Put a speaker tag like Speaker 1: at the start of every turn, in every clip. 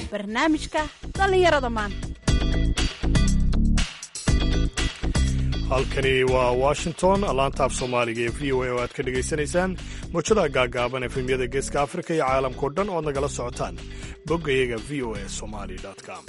Speaker 1: barnaamijka dhallinyarada maanta
Speaker 2: halkani waa washington laanta af soomaaliga ee v o a oo aad ka dhegaysanaysaan mawjadaha gaagaaban efemyada geeska afrika iyo caalamkao dhan ood nagala socotaan boggayaga v o a somali com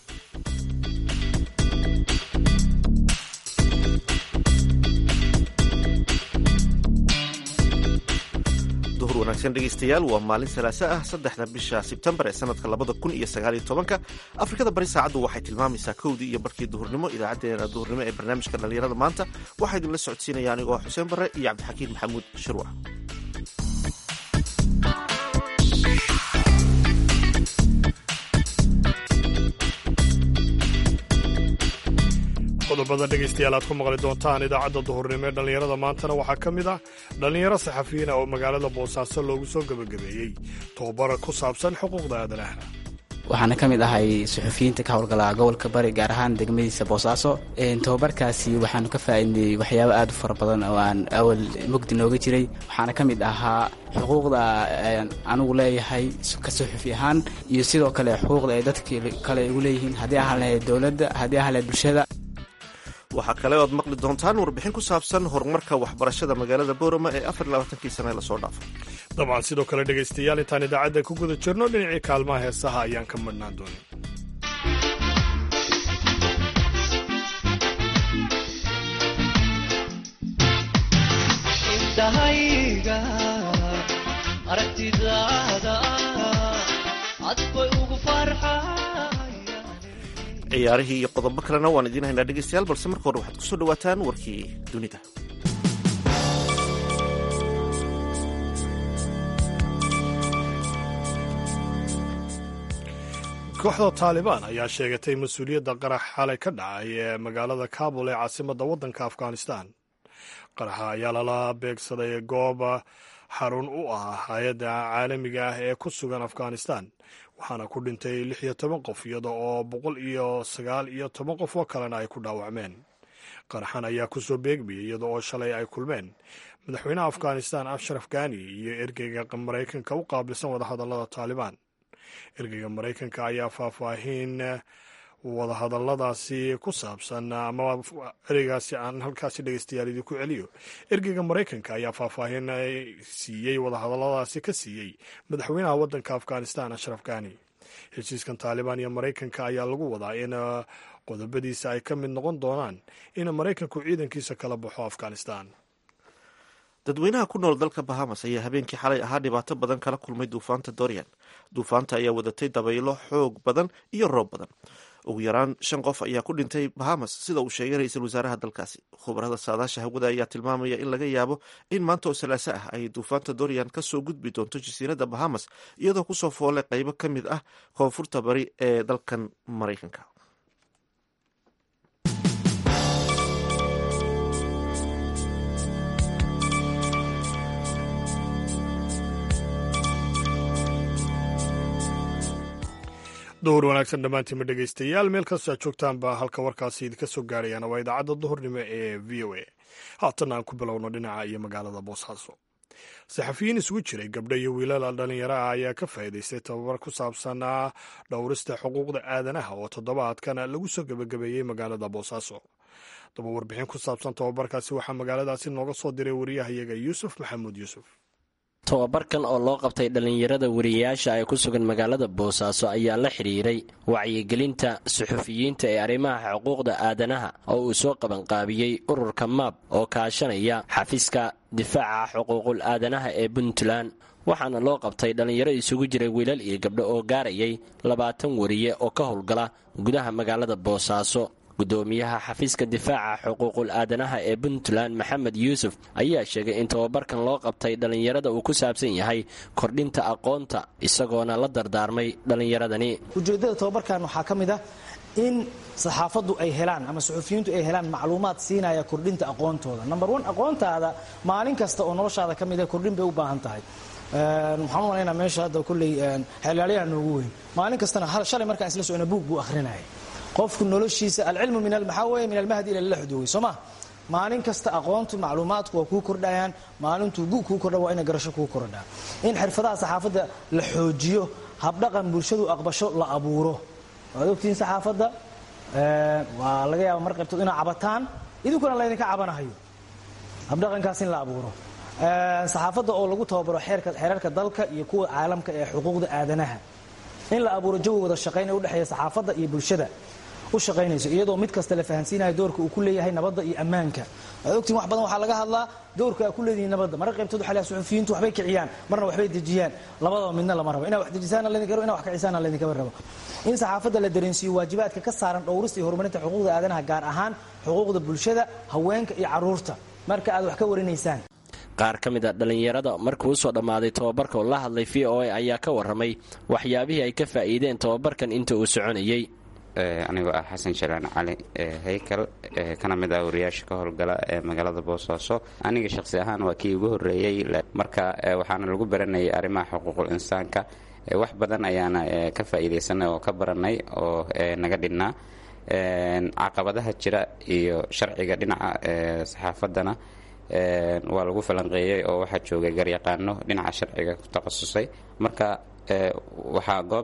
Speaker 3: duhur wanaagsan dhegaystayaal waa maalin salaaso ah saddexda bisha sebtembar ee sanadka labada kun iyo sagaaliyo tobanka afrikada bari saacaddu waxay tilmaamaysaa kowdii iyo barkii duhurnimo idaacadeena duhurnimo ee barnaamijka dhallinyarada maanta waxaa idinla socodsiinaya anigoo xuseen barre iyo cabdixakiin maxamuud shirwac
Speaker 2: qodobada dhegaystayaal aad ku maqli doontaan idaacadda duhurnimo ee dhallinyarada maantana waxaa ka mid ah dhallinyaro saxafiyiin ah oo magaalada boosaaso loogu soo gebagabeeyey tobabara ku saabsan xuquuqda aadanaha
Speaker 4: waxaana ka mid ahay suxufiyiinta ka howlgala gobolka bari gaar ahaan degmadiisa boosaaso tobabarkaasi waxaanu ka faa'iidnay waxyaabo aad u fara badan oo aan awal mugdi nooga jiray waxaana ka mid ahaa xuquuqda anugu leeyahay ka suxufi ahaan iyo sidoo kale xuquuqda ay dadka kale igu leeyihiin haddii ahaan lahayd dowladda haddii ahaan lahayd bulshada
Speaker 3: waxaa kale oad maqli doontaan warbixin ku saabsan horumarka waxbarashada magaalada boorama ee afar labaatankii sane lasoo dhaafay
Speaker 2: dabcan sidoo kale dhegaystayaal intaan idaacadda ku guda jirno dhinacii kaalmaha heesaha ayaan ka madhnaan doonin
Speaker 3: ciyaarihii iyo qodobo kalena waan idiin haynaa dhegaystayaal balse marka hore waxaad ku soo dhowaataan warkii dunida
Speaker 2: kooxda taalibaan ayaa sheegatay mas-uuliyadda qarax xalay ka dhacay ee magaalada kabul ee caasimadda waddanka afghanistan qaraxa ayaa lala beegsaday goob xarun u ah hay-adda caalamiga ah ee ku sugan afghanistan waxaana ku dhintay lix iyo toban qof iyada oo boqol iyo sagaal iyo toban qof oo kalena ay ku dhaawacmeen qaraxan ayaa kusoo beegmayay iyada oo shalay ay kulmeen madaxweynaha afghanistan ashraf gani iyo ergeyga maraykanka u qaabilsan wadahadallada taalibaan ergeyga maraykanka ayaa faahfaahin wadahadalladaasi ku saabsan ama ereygaasi aan halkaasi dhegeystayaal idinku celiyo ergeyga maraykanka ayaa faahfaahin siiyey wadahadalladaasi ka siiyey madaxweynaha waddanka afghanistan ashraf gani heshiiskan taalibaan iyo maraykanka ayaa lagu wadaa in qodobadiisa ay ka mid noqon doonaan in maraykanku ciidankiisa kala baxo afghanistan
Speaker 3: dadweynaha ku nool dalka bahamas ayaa habeenkii xalay ahaa dhibaato badan kala kulmay duufaanta dorian duufaanta ayaa wadatay dabaylo xoog badan iyo roob badan ugu yaraan shan qof ayaa ku dhintay bahamas sida uu sheegay ra-iisul wasaaraha dalkaasi khubarada saadaasha hawada ayaa tilmaamaya in laga yaabo in maanta oo salaaso ah ay duufaanta dorian kasoo gudbi doonto jasiiradda bahamas iyadoo kusoo foolay qaybo ka mid ah koonfurta bari ee dalkan maraykanka
Speaker 2: duhur wanaagsan dhammaantiinma dhegaystayaal meel kastoo aad joogtaanba halka warkaasi idinka soo gaarayaan waa idaacadda duhurnimo ee v o a haatan aan ku bilowno dhinaca iyo magaalada boosaaso saxafiyiin isugu jiray gabdho iyo wiilal dhallinyaro ah ayaa ka faa'iidaystay tababar ku saabsan dhowrista xuquuqda aadanaha oo toddobaadkan lagu soo gebagabeeyey magaalada boosaaso daba warbixin ku saabsan tababarkaasi waxaa magaaladaasi nooga soo diray wariyahayaga yuusuf maxamuud yuusuf
Speaker 5: tobabarkan oo loo qabtay dhallinyarada wariyayaasha ee ku sugan magaalada boosaaso ayaa la xidhiiray wacyigelinta suxufiyiinta ee arrimaha xuquuqda aadanaha oo uu soo qabanqaabiyey ururka maab oo kaashanaya xafiiska difaaca xuquuqul aadanaha ee puntland waxaana loo qabtay dhallinyaro isugu jiray wiilal iyo gabdho oo gaarayay labaatan wariye oo ka howlgala gudaha magaalada boosaaso gudoomiyaha xafiiska difaaca xuquuqul aadanaha ee puntland maxamed yuusuf ayaa sheegay in tababarkan loo qabtay dhallinyarada uu ku saabsan yahay kordhinta aqoonta isagoona la dardaarmay dhallinyaradani
Speaker 6: ujeeddada tababarkan waxaa ka mid ah in saxaafaddu ay helaan ama suxufiyiintu ay helaan macluumaad siinaya kordhinta aqoontooda number one aqoontaada maalin kasta oo noloshaada ka mid ah kordhin bay u baahan tahay waxaan u malaynaa meesha hadda kolley xeelaalyaha noogu weyn maalin kastana shalay markaan isla socona buug buu akhrinaya qofku noloshiisa alcilmu min maxaa weeye min almahdi ila laxdoogay soo ma maalin kasta aqoontu macluumaadku waa kuu kordhayaan maalintuu gu kuu kordha waa ina garasho kuu kordhaa in xirfadaha saxaafadda la xoojiyo habdhaqan bulshadu aqbasho la abuuro waad ogtihiin saxaafadda waa laga yaaba mar qaybtood inaa cabataan idinkuna laydinka cabanahayo habdhaqankaas in la abuuro saxaafadda oo lagu tababaro xeerarka dalka iyo kuwa caalamka ee xuquuqda aadanaha in la abuuro jawi wada shaqayn ee udhexeeya saxaafadda iyo bulshada u shaqaynayso iyadoo mid kasta la fahansiinayo doorka uu ku leeyahay nabadda iyo ammaanka waad ogtiin wax badan waxaa laga hadlaa doorka aa ku leedihiin nabadda marka qaybtood waxa la suxufiyiintu waxbay kiciyaan marna waxbay dejiyaan labadaba midna lama rabo inaa wax dejisaana laydinka rabo inaa wax kicisaana laydinkaba rabo in saxaafadda la dareensiiyo waajibaadka ka saaran dhowrista iyo horumarinta xuquuqda aadanaha gaar ahaan xuquuqda bulshada haweenka iyo carruurta marka aad wax ka warinaysaan
Speaker 5: qaar ka mid a dhallinyarada markuu usoo dhammaaday tobabarka oo la hadlay v o a ayaa ka warramay waxyaabihii ay ka faa'iideen tobabarkan inta uu soconayey
Speaker 7: anigoo ah xasan jalaan cali haykal kana mid ah wariyaasha ka howlgala ee magaalada boosaaso aniga shaqsi ahaan waa kii ugu horreeyey marka waxaana lagu baranayay arrimaha xuquuqul insaanka wax badan ayaana ka faa'iidaysanay oo ka baranay oo naga dhinnaa caqabadaha jira iyo sharciga dhinaca saxaafaddana waa lagu falanqeeyey oo waxaa joogay garyaqaano dhinaca sharciga ku takhasusay marka waxaa goob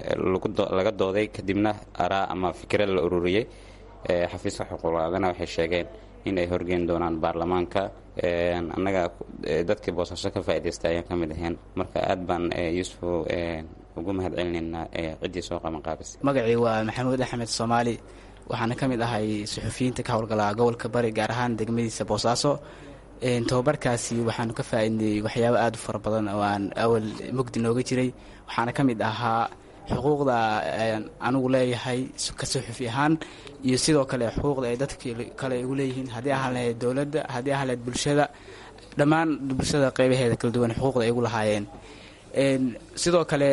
Speaker 7: laga dooday kadibna araa ama fikra la ururiyey xafiiska xuquuqaadana waxay sheegeen in ay horgeyn doonaan baarlamaanka annaga dadkii boosaaso ka faa'idaystay ayaan ka mid ahayn marka aad baan yuusuf ugu mahad celinaynaa ciddii soo qabanqaabisay
Speaker 4: magacii waa maxamuud axmed soomaali waxaana ka mid ahay suxufiyiinta ka howlgala gobolka bari gaar ahaan degmadiisa boosaaso tobabarkaasi waxaanu ka faa'iidnay waxyaabo aada u fara badan oo aan awal mugdi nooga jiray waxaana ka mid ahaa xuquuqda anigu leeyahay ka suxufi ahaan iyo sidoo kale xuquuqda ay dadka kale igu leeyihiin haddii ahaan lahayd dowladda haddii ahaan lahayd bulshada dhammaan bulshada qeybaheeda kala duwan xuquuqda ay igu lahaayeen sidoo kale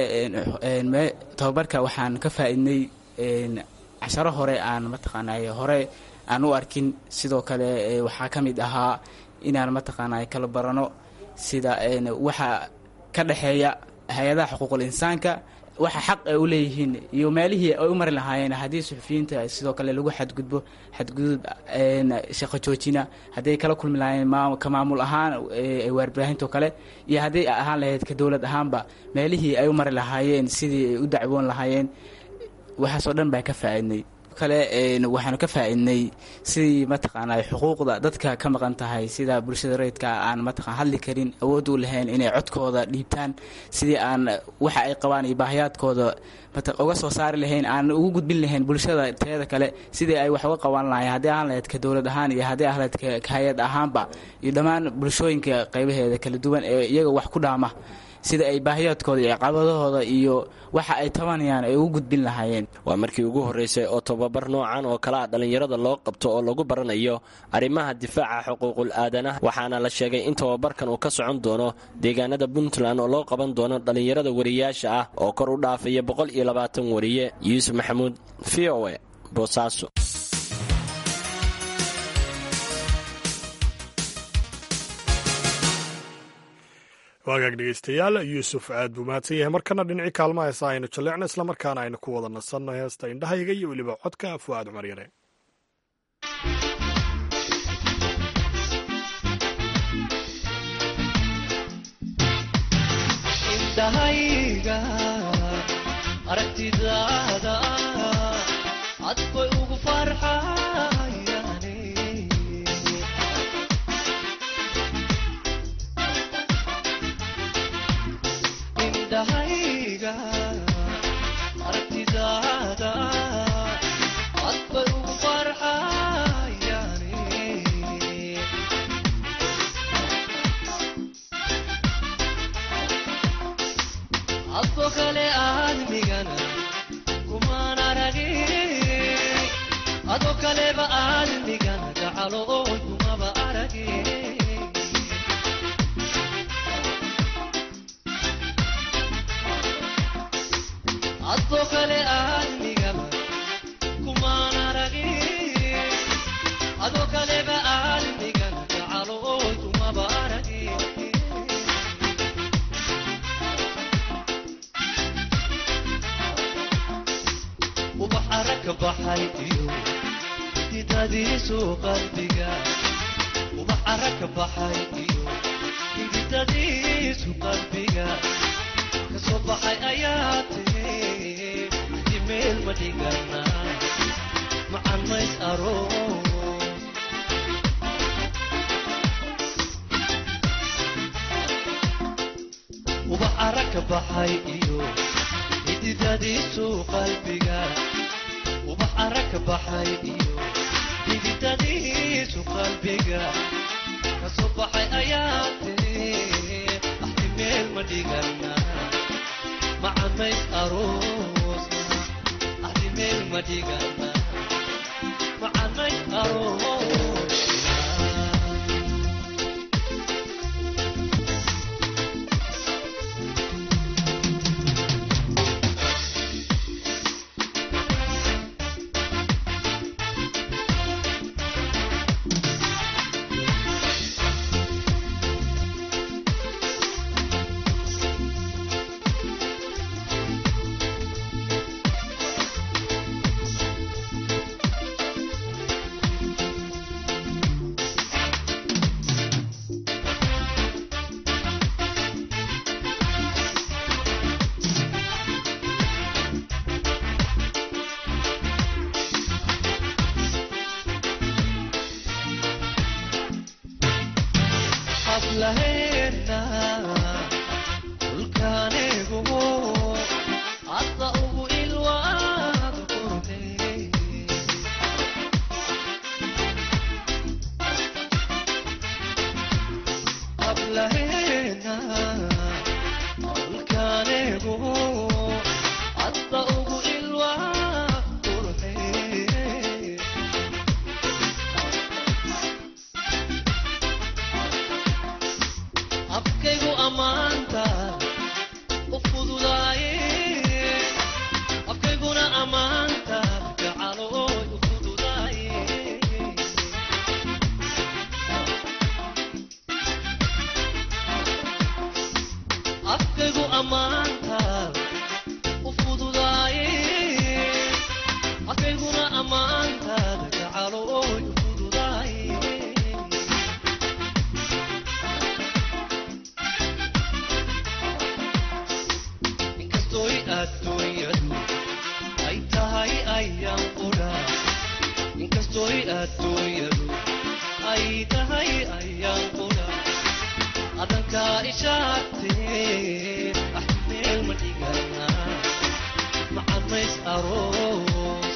Speaker 4: tobabarka waxaan ka faa'iidnay casharo hore aan mataqaanay hore aan u arkin sidoo kale waxaa ka mid ahaa inaan mataqaanay kala barano sida waxa ka dhexeeya hay-adaha xuquuqul insaanka waxa xaq ay u leeyihiin iyo meelihii ay u mari lahaayeen haddii suxufiyiinta sidoo kale lagu xadgudbo xadgudub shaqo joojina hadday kala kulmi lahaayeen ka maamul ahaan waarbaahintoo kale iyo hadday ahaan lahayd ka dowlad ahaanba meelihii ay u mari lahaayeen sidii ay u dacwoon lahaayeen waxaasoo dhan baa ka faa'iidnay kale waxaanu ka faa'iidnay sidii mataqaanaa xuquuqda dadka ka maqan tahay sida bulshada rayidka aan mataqaan hadli karin awood u lahayn inay codkooda dhiibtaan sidii aan waxa ay qabaan iyo baahiyaadkooda uga soo saari lahayn aan ugu gudbin lahayn bulshada teeda kale sidii ay wax uga qaban lahayn haddii aan lahayd ka dowlad ahaan iyo haddii aan lahayd ka hay-ad ahaanba iyo dhammaan bulshooyinka qaybaheeda kala duwan ee iyaga wax ku dhaama sida ay baahiyaadkooda iyo caqabadahooda iyo waxa ay tabanayaan ay ugu gudbin lahaayeen
Speaker 5: waa markii ugu horreysay oo tobabar noocan oo kale a dhallinyarada loo qabto oo lagu baranayo arrimaha difaaca xuquuqul aadanaha waxaana la sheegay in tobabarkan uu ka socon doono deegaanada puntland oo loo qaban doono dhallinyarada wariyaasha ah oo kor u dhaafaya boqol iyo labaatan wariye yuusuf maxamuud v o e boosaaso
Speaker 2: waagaag dhegeystayaal yuusuf aad buu mahadsan yahay markana dhinacii kaalma heesa aynu jalleecno islamarkaana aynu ku wada nasanno heesta indhahayga iyo weliba codka fu'aad cumar yare
Speaker 8: indhahayga aragtidaada cad bay ugu farxayane indhahayga aragtidaada cad bay ugu farxayane adko kale aadmigana kumaan aragin ado kaleba aadmigana gacalo oy kumaba aragin adko kale aadmigaba kumaan aragin ado kaleba aadmigana gacalo oy kumaba aragin ubax arag ka baxay iyo hididadiisu qalbiga ubax arag ka baxay iyo hididadiisu qalbiga ka kasoo baxay ayaa tiri axdi meel ma dhigana macan mays aroos ubax ara ka baxay iyo xididadiisu qalbiga ubax ara ka baxay iyo xididadiisu qalbiga kasoo baxay ayaa tiri axdi meel ma dhigana macamays aroosna axdi meel ma dhigana macamays aroosna hablaheena dhulkaanigu hadda ugu ilwaad qurne hablaheena dhulkaanigu hadda ugu ilwaad qurne afkaygu ammaanta u fududaaye afkayguna ammaanta gacalooy u fududaaye afkaygu ammaanta u fududaaye afkayguna ammaanta gacalooy u fududaaye inkastoy adduunyadu ay tahay ayaan qudha inkastoy adduunyadu ay tahay ayaan qudha adankaa ishaagtee ah meel ma dhigana macamays aroos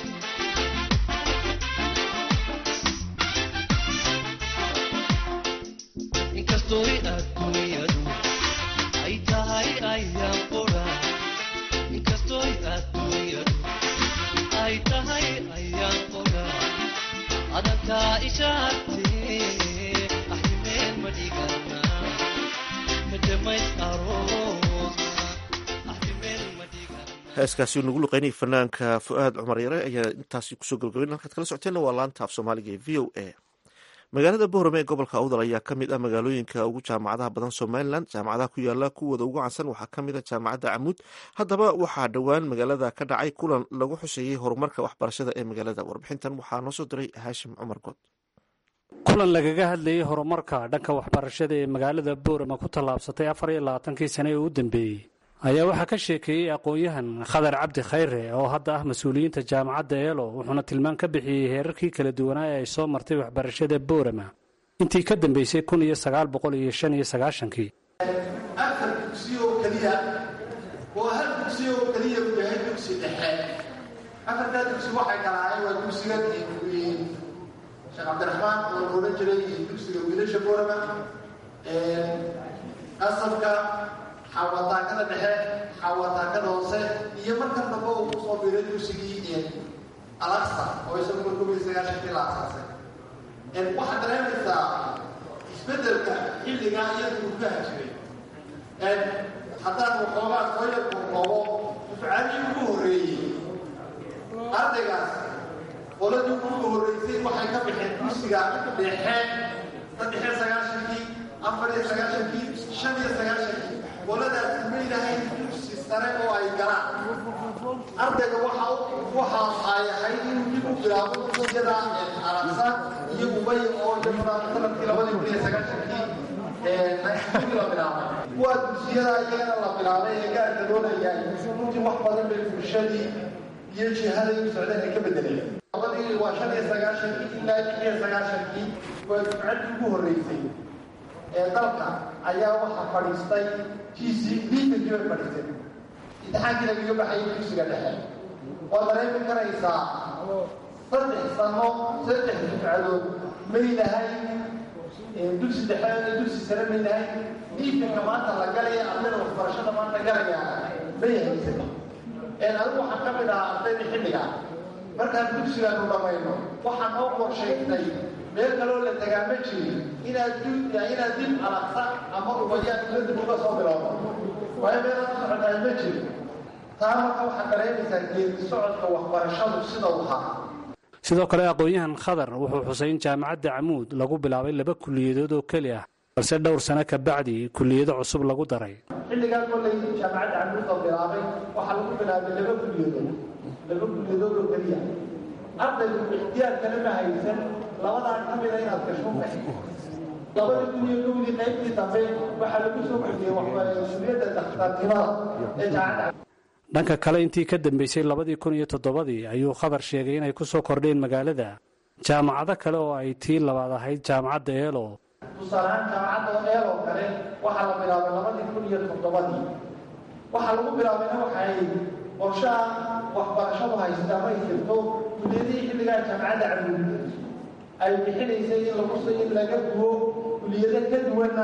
Speaker 8: inkastoy adduunyadu ay tahay ayaan qudha inkastoy adduunyadu ay tahay ayaan qudha adankaa ishaagtee axdi meel ma dhigana madamays aroosna axdi meel ma dhigana
Speaker 3: heeskaasi uu nagu luqeynayay fanaanka fu-aad cumar yare ayaa intaasi kusoo gabagabayn halkaad kala socoteenna waa laanta af soomaaliga ee v o a magaalada boorame ee gobolka awdal ayaa ka mid ah magaalooyinka ugu jaamacadaha badan somalilan jaamacadaha ku yaala kuwooda ugu cansan waxaa ka mid a jaamacadda camuud haddaba waxaa dhowaan magaalada ka dhacay kulan lagu xuseeyey horumarka waxbarashada ee magaalada warbixintan waxaa noo soo diray haashim cumar good
Speaker 9: kulan lagaga hadlayey horumarka dhanka waxbarashada ee magaalada boorama ku tallaabsatay afar iyo labaatankii sane ee u dambeeyey ayaa waxaa ka sheekeeyey aqoon-yahan khadar cabdi khayre oo hadda ah mas-uuliyiinta jaamacadda eelo wuxuuna tilmaan ka bixiyey heerarkii kala duwanaa ee ay soo martay waxbarashada boorama intii ka dambeysay kun iyo sagaal boqol iyo shan iyo sagaashankii
Speaker 10: afar dugsi oo keliya oo hal dugsi oo keliya uu yahay dugsi dhexe afartaa dugsi waxay kalaayeen waa dugsiga sheekh cabdiraxmaan oo la odhan jiray dugsiga wiilasha boorama qasabka xawataakada dhexe xawataakada hoose iyo markan dambe uu kusoo biiray dugsigii alaqsa oo isagu markuu iyo sagaashankii la asaasay waxaad dareemaysaa isbedelka xilligaa iyadu uu ka hajiray haddaan waxoogaa soo yar kookoobo dufcadii ugu horreeyey ardaygaas qoladii ugu horreysay waxay ka baxeen dugsiga dhexe saddexe sagaashankii afar iyo sagaashankii shan iyo sagaashankii qoladaas ma lahayn dugsi sare oo ay galaan ardayga waxa waxa ay ahayd inuu dib u bilaabo dugsiyada arabsa iyo ubay oo iyaguna sanadkii labadii kun iyo sagaashankii la bilaabay kuwa dugsiyada iyagana la bilaabay ee gaarka loo leeyahay runtii wax badan bay bulshadii iyo jihaday u socdeen ay ka bedeleen labadii waa shan iyo sagaashankii ilaa lix iyo sagaashankii waa dufcaddii ugu horreysay ee dalka ayaa waxaa fadhiistay t c liitankii bay fadhiistay imtixaankii lagaga baxayay dugsiga dhexe waa dareemi karaysaa saddex sano saddex dufcadood may lahayn dugsi dhexe dugsi sare may lahayn liitanka maanta la galaya ardayda waxbarashada maanta galaya may haysan adigu waxaan ka mid ahaa ardayda xilliga markaan dugsigaanu dhamayno waxaan oo qorshaynay meel kaloo la tagaa ma jirin inaad inaad dib alaqsa ama ubayaan ila dib uga soo bilowdo waayo meelaad u socotahay ma jirin taa marka waxaad dareemaysaa geedi socodka waxbarashadu sida u ahaa
Speaker 9: sidoo kale aqoon-yahan khadar wuxuu xusay in jaamacadda camuud lagu bilaabay laba kuliyadood oo keli ah balse dhowr sano ka bacdi kuliyado cusub lagu daray
Speaker 10: xilligaa kollay jaamacadda camuud oo bilaabay waxaa lagu bilaabay laba kuliyadood laba kuliyadood oo keliya ardaygu ixtiyaarkana ma haysan labadaa ka mida inaad gasho labada kun iyo kowdii qaybtii dambe waxaa lagu soo kordhiyey kuliyadda dakhtarnimada ee jaamacadda
Speaker 9: dhanka kale intii ka dambeysay labadii kun iyo toddobadii ayuu khabar sheegay inay ku soo kordheen magaalada jaamacado kale oo ay tii labaad ahayd jaamacadda eelo
Speaker 10: tusaalehaan jaamacadda eelo kale waxaa la bilaabay labadii kun iyo toddobadii waxaa lagu bilaabayna waxay qorshaha waxbarashadu haysta ma jirto kuliyadihii xilligaa jaamacadda camuud ay bixinaysay in lagu in laga duwo kuliyado ka duwanna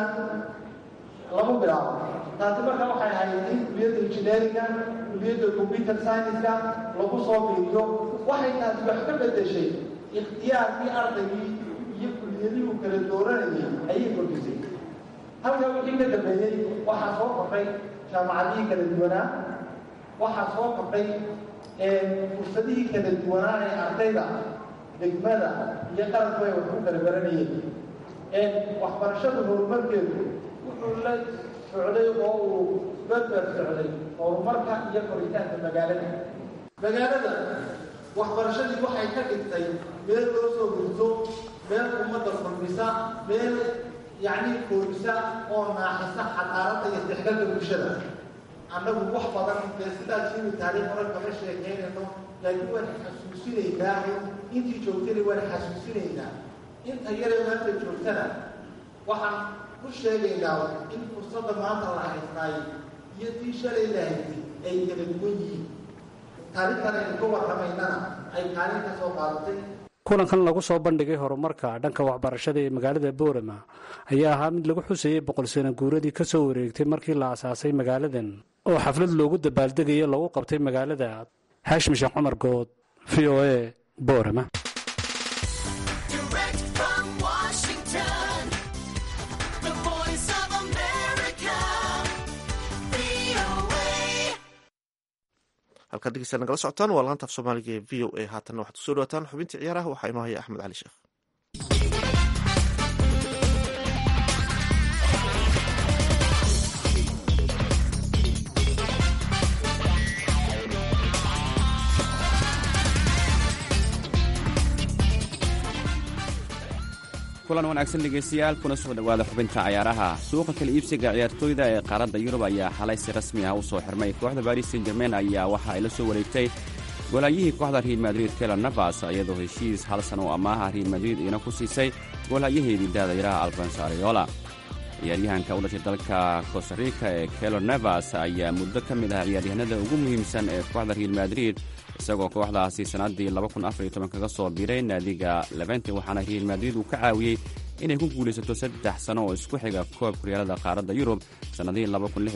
Speaker 10: lagu bilaabo taasi marka waxay ahayd in kuliyadda injineeringa kuliyadda computer science-ka lagu soo biiriyo waxay taasi wax ka bedeshay ikhtiyaarkii ardaygii iyo kuliyadihii uu kala dooranayay ayay kordhisay halkaa wixii ka dambeeyey waxaa soo kordhay jaamacadihii kala duwanaa waxaa soo kordhay fursadihii kala duwanaa ee ardayda degmada iyo qaranku ay wax ku kala baranayeen waxbarashada horumarkeedu wuxuu la socday oo uu berber socday horumarka iyo koritaanka magaalada magaalada waxbarashadii waxay ka dhigtay meel loo soo gurto meel ummadda kulmisa meel yacni koorisa oo naaxisa xadaaradda iyo isdhexgalka bulshada annagu wax badan dee sidaad sheegi taariikh hore kama sheekeynayno laakiin waan xasuusinaynaa intii joogtana waan xasuusinaynaa inta yaree maanta joogtana waxaan ku sheegaynaa in fursadda maanta la haystaay iyo tii shalay la haystay ay kala duwan yihiin taariikhtan aynu ka warramaynana ay kaalin ka soo qaadatay
Speaker 9: kulankan lagu soo bandhigay horumarka dhanka waxbarashada ee magaalada boorama ayaa ahaa mid lagu xusayay boqol sano guuradii ka soo wareegtay markii la asaasay magaaladan oo xaflad loogu dabaaldegayo lagu qabtay magaalada xaashim sheekh cumar good v o a boorama
Speaker 3: halkaad dhegeysta nagala socotaan waa laanta af soomaaliga ee v o a haatanna waxaad kusoo dhawataan xubintii ciyaaraha waxaa inoo haya axmed cali sheekh
Speaker 11: kulan wanaagsan dhegaystayaal kuna soo dhowaada xubinta cayaaraha suuqa kala iibsiga ciyaartooyda ee qaaradda yurub ayaa xalay si rasmi ah u soo xirmay kooxda baris san jermain ayaa waxa ay la soo wareegtay goolhayihii kooxda real madrid kela navas iyadoo heshiis hal sana oo amaaha real madrid iina ku siisay goolhayaheedii daadayaraha albanso ariola ciyaaryahanka u dhashay dalka costarika ee kelo navas ayaa muddo ka mid ah ciyaaryahanada ugu muhiimsan ee kooxda real madrid isagoo kooxdaasi sannaddii kaga soo biiray naadiga levente waxaana real madrid uu ka caawiyey inay ku guulaysato saddex sano oo isku xiga koobka horyaalada qaaradda yurub sannadihii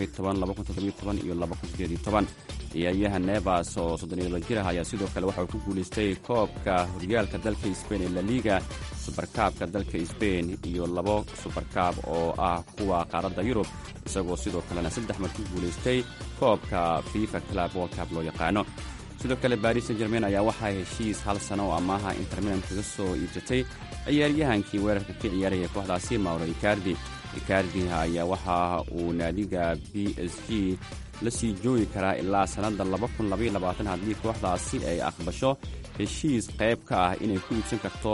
Speaker 11: iyo ciyaaryahan nevas oo soddoniyo jir ah ayaa sidoo kale waxa uu ku guulaystay koobka horyaalka dalka sbain ee laliga subarkaabka dalka sbain iyo labo subarkaab oo ah kuwa qaaradda yurub isagoo sidoo kalena saddex mar ku guulaystay koobka fifa club world cup loo yaqaano sidoo kale baris san jermain ayaa waxaa heshiis hal sano oo amaaha intermilan kaga soo iibsatay ciyaaryahankii weerarka ka ciyaaraya kooxdaasi mauro icardi icardi ayaa waxa uu naadiga b s g la sii joogi karaa ilaa sannadda haddii kooxdaasi ay aqbasho heshiis qayb ka ah inay ku iibsan karto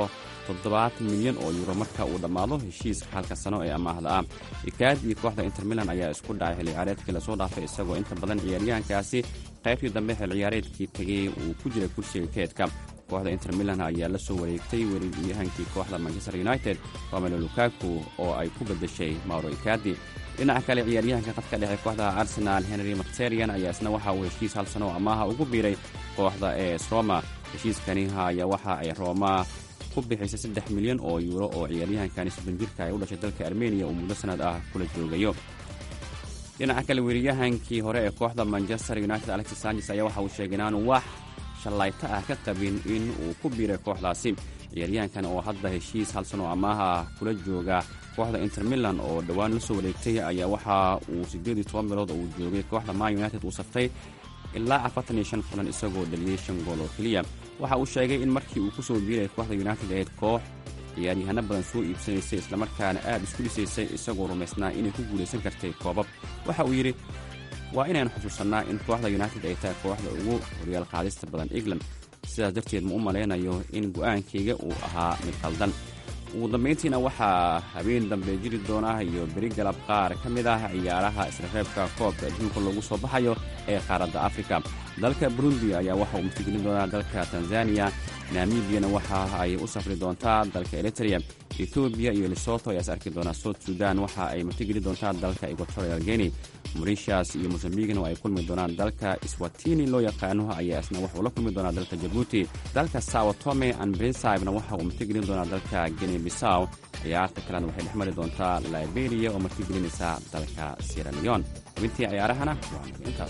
Speaker 11: toddobaatan milyan oo yuuro marka uu dhammaado heshiiska halka sano ee amaahda ah ikaad iyo kooxda inter milan ayaa isku dhacay xilli ciyaareedkii lasoo dhaafay isagoo inta badan ciyaaryahankaasi qaybtii dambe xil ciyaareedkii tegay uu ku jiray kursiga keedka kooxda inter milan ayaa la soo wareegtay weeraryahankii kooxda manchester united romelo lukaku oo ay ku beddeshay mauro ikadi dhinaca kale ciyaaryahanka khadka dhexe kooxda arsenal henry macterian ayaa isna waxa uu heshiis hal sano oo amaaha ugu biiray kooxda es roma heshiiskani ayaa waxa ay roma ku bixisay saddex milyan oo yuuro oo ciyaaryahankani soddon jirka ay u dhashay dalka armeniya uu muddo sanad ah kula joogayo dhinaca kale weeraryahankii hore ee kooxda manchester united alexis sanchez ayaa waxa uu sheegay inaanu wax shallayto ah ka qabin in uu ku biiray kooxdaasi ciyaaryahankan oo hadda heshiis hal sano amaaha kula jooga kooxda inter milan oo dhowaan la soo wareegtay ayaa waxa uu siddeed iyo toban bilood uu joogay kooxda man united uu saftay ilaa afartan iyo shan kulan isagoo dhaliyey shan gool oo keliya waxa uu sheegay in markii uu ku soo biiray kooxda united ahayd koox ciyaaryahano badan soo iibsanaysay islamarkaana aad isku dhisaysay isagoo rumaysnaa inay ku guulaysan kartay koobab waxa uu yidhi waa inaynu xusuusannaa in kooxda united ay tahay kooxda ugu horyaal qaadista badan england sidaas darteed ma u malaynayo in go'aankayga uu ahaa mid qaldan ugu dambayntiina waxaa habeen dambe jiri doona iyo beri galab qaar ka mid ah ciyaaraha isreebka koobka adduunka loogu soo baxayo ee qaaradda afrika dalka burundi ayaa waxa uu martigelin doonaa dalka tanzaniya namibiyana waxa ay u safri doontaa dalka eritrea etoobiya iyo lesoto ayaa is arki doonaa south sudan waxa ay martigeli doontaa dalka equatorial guinea morishas iyo mosambigna oo ay kulmi doonaan dalka swatini loo yaqaano ayaa isna waxauu la kulmi doonaa dalka jabuuti dalka sao tome and bensibna waxa uu martigelin doonaa dalka guinea bisaw ciyaarta kalena waxay dhex mari doontaa liberia oo martigelinaysa dalka sierra leon xubintii ciyaarahana waa intaas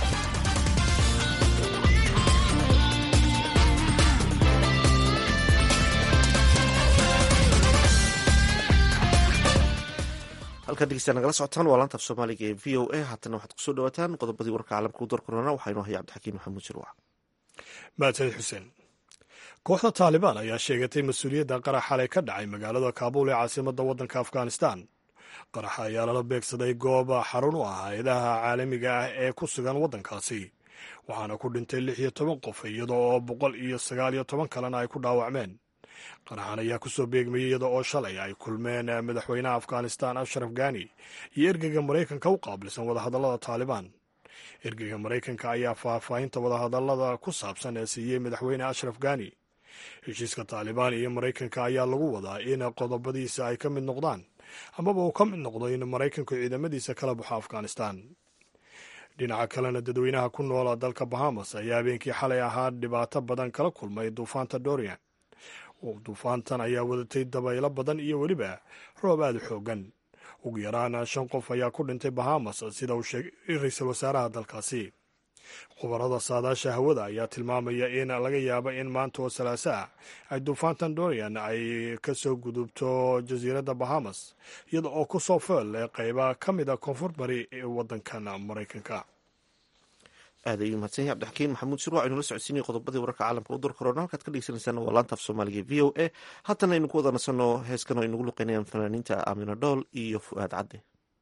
Speaker 3: halkaad dhegeysta nagala socotaan waa laantaaf soomaaliga ee v o a haatana waxaad kusoo dhawaataan qodobadii warka caalamka u darkorona waxaynu ahay cabdixakiin maxamuud shirwac
Speaker 2: mahadsanid xuseen kooxda taalibaan ayaa sheegatay mas-uuliyadda qarax xalay ka dhacay magaalada kaabuul ee caasimadda waddanka afghanistan qaraxa ayaa lala beegsaday goob xarun u ah hay-adaha caalamiga ah ee ku sugan waddankaasi waxaana ku dhintay lix iyo toban qof iyadoo oo boqol iyo sagaal iyo toban kalena ay ku dhaawacmeen qaraxan ayaa ku soo beegmayay iyada oo shalay ay kulmeen madaxweynaha afghanistan ashraf gani iyo ergeyga maraykanka u qaabilsan wadahadallada taalibaan ergeyga maraykanka ayaa faahfaahinta wadahadallada ku saabsan ee siiyey madaxweyne ashraf gani heshiiska taalibaan iyo maraykanka ayaa lagu wadaa in qodobadiisa ay ka mid noqdaan amaba uu ka mid noqdo in maraykanku ciidamadiisa kala baxo afghanistan dhinaca kalena dadweynaha ku noola dalka bahamas ayaa habeenkii xalay ahaa dhibaato badan kala kulmay duufaanta dorian duufaantan ayaa wadatay dabaylo badan iyo weliba roob aada u xoogan ugu yaraan shan qof ayaa ku dhintay bahamas sida uu sheegay ra-iisul wasaaraha dalkaasi khubarada saadaasha hawada ayaa tilmaamaya in laga yaabo in maanta oo salaaso ah ay duufaantan dorian ay ka soo gudubto jasiiradda bahamas iyada oo ku soo fool leh qeyba ka mid a koonfur bari ee waddankan maraykanka
Speaker 3: aad ayuu mahadsan yahay cabdixakiin maxamuud shirwac aynu la socodsiinay qodobadii wararka caalamka u darkorona halkaad ka dhegeysaneysaan waa laantaaf soomaaliga v o a haatana aynu ku wada nasanno heeskan oo ay nagu luqeynayaan fanaaniinta aamina dhool iyo fu'aad cadde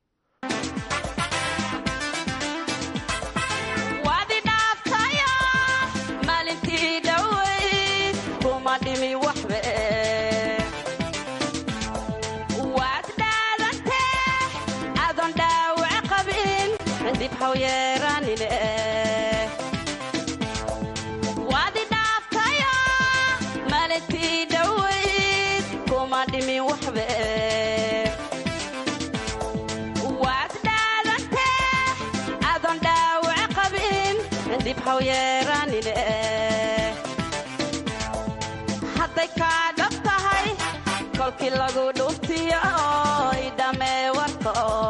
Speaker 12: hadday kaa dhab tahay kolkii lagu dhuftiyo idhamee warka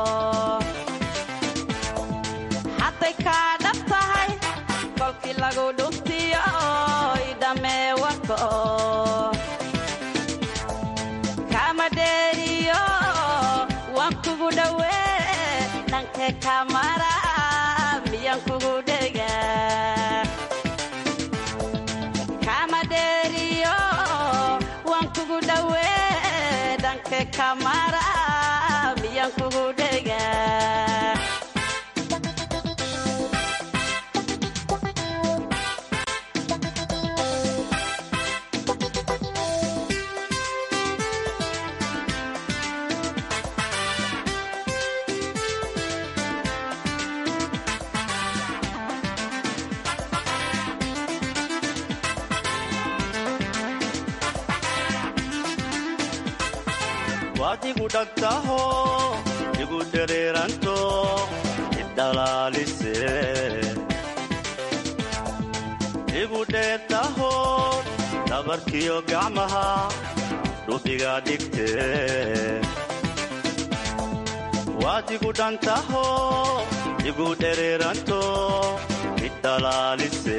Speaker 12: hadday kaa dhab tahay kolkii lagu dhuftiyo idhamee warka kama dheeriyo waan kugu dhowee dhankee kamara miyaan kugu dhega kamara miyaan kugu dhega
Speaker 13: waad igu dhagtaho igu dhereeranto idhalaalise igu dheertaho dhabarkiyo gacmaha dhubiga dhigte waad igu dhantaho igu dhereeranto idhalaalise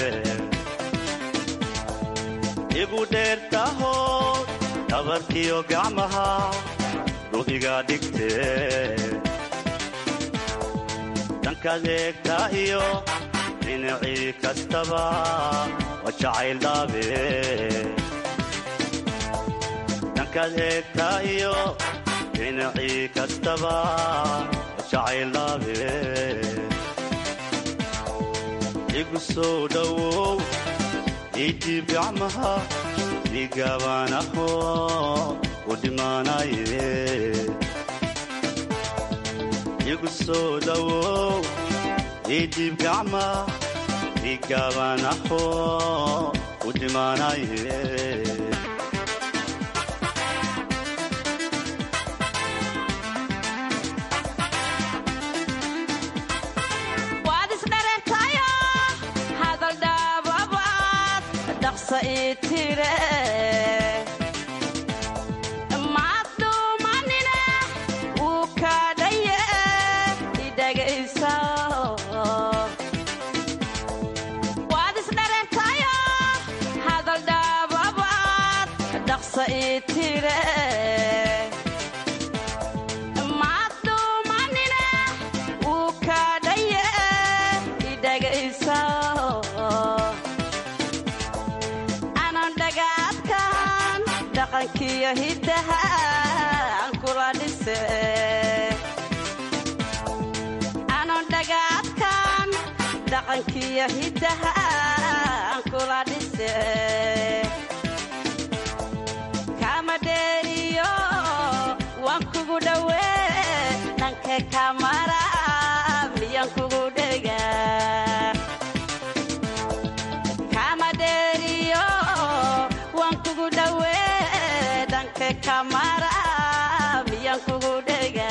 Speaker 13: igu dheertaho dhabarkiyo gacmaha dhubiga dhigte dhankaad eegtaa iyo dhinacii kastaba waa jacayl dhaabe dhankaad eegtaa iyo dhinacii kastaba waa jacayl dhaabe igu soo dhowow idiib gacmaha igaabanaho u dhimaanaye igu soo dhowow idiib gacma igaabanaho u dhimaanaye
Speaker 12: waad isdharentayo hadal dhaababaad dhaqsa ii tire maad dhuumanine wuu kaadhaye idhagaysa waad isdharentayo hadal dhaababaad dhaqsa ii tire maad dhuumanine wuu kaadhaye idhagaysa anan dhagaadkan dhaqankiyo hiddaha aan kula dhise anan dhagaadkan dhaqankiyo hiddaha aan kula dhise kama dheeriyo waan kugu dhowee dhanka kamara miyan kugu dhega kama dheeriyo waan kugu dhowee dhanka kamara miyan kugu dhega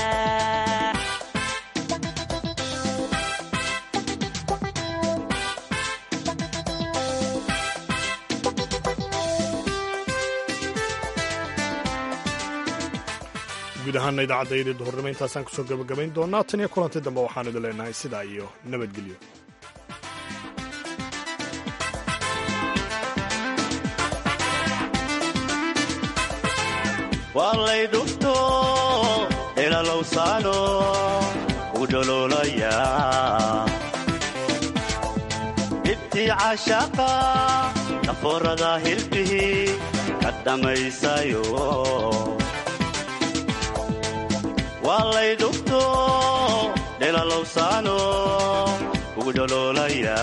Speaker 2: guud ahaana idaacaddaydii duhurnimo intaasaan kusoo gabagabayn doonaa tan iyo kulanti dambe waxaan idin leenahay sidaa iyo nabadgelyo
Speaker 13: waa lay dhufto dhelalowsaano u dhololaya dhibtii caashaaqa dhafoorada hilbihi ka dhammaysayo waa lay dhufto dhelalowsaano ugu dhololaya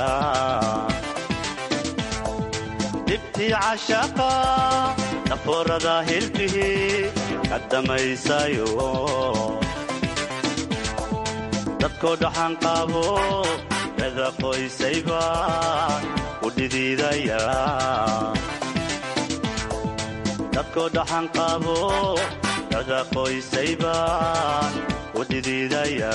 Speaker 13: dhibtii caashaaqa dhafoorada hilbihi ka dhammaysayo dadkoo dhaxan qaabo dada qoysayba u dhidiidaya dadkoo dhaxan qaabo dada qoysayba u dhidiidaya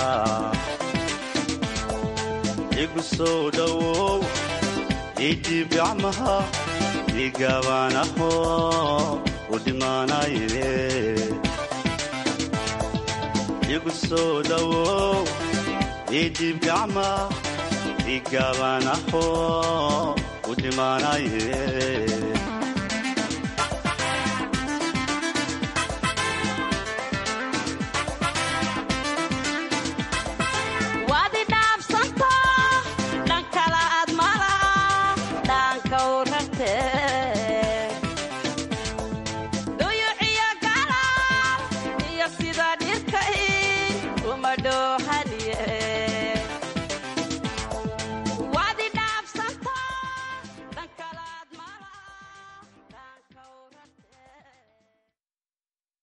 Speaker 13: igu soo dhowow idiib gacmaha igaabanaho u dhimaanaye igu soo dhowow idiib gacma igaabanaho u dhimaanaye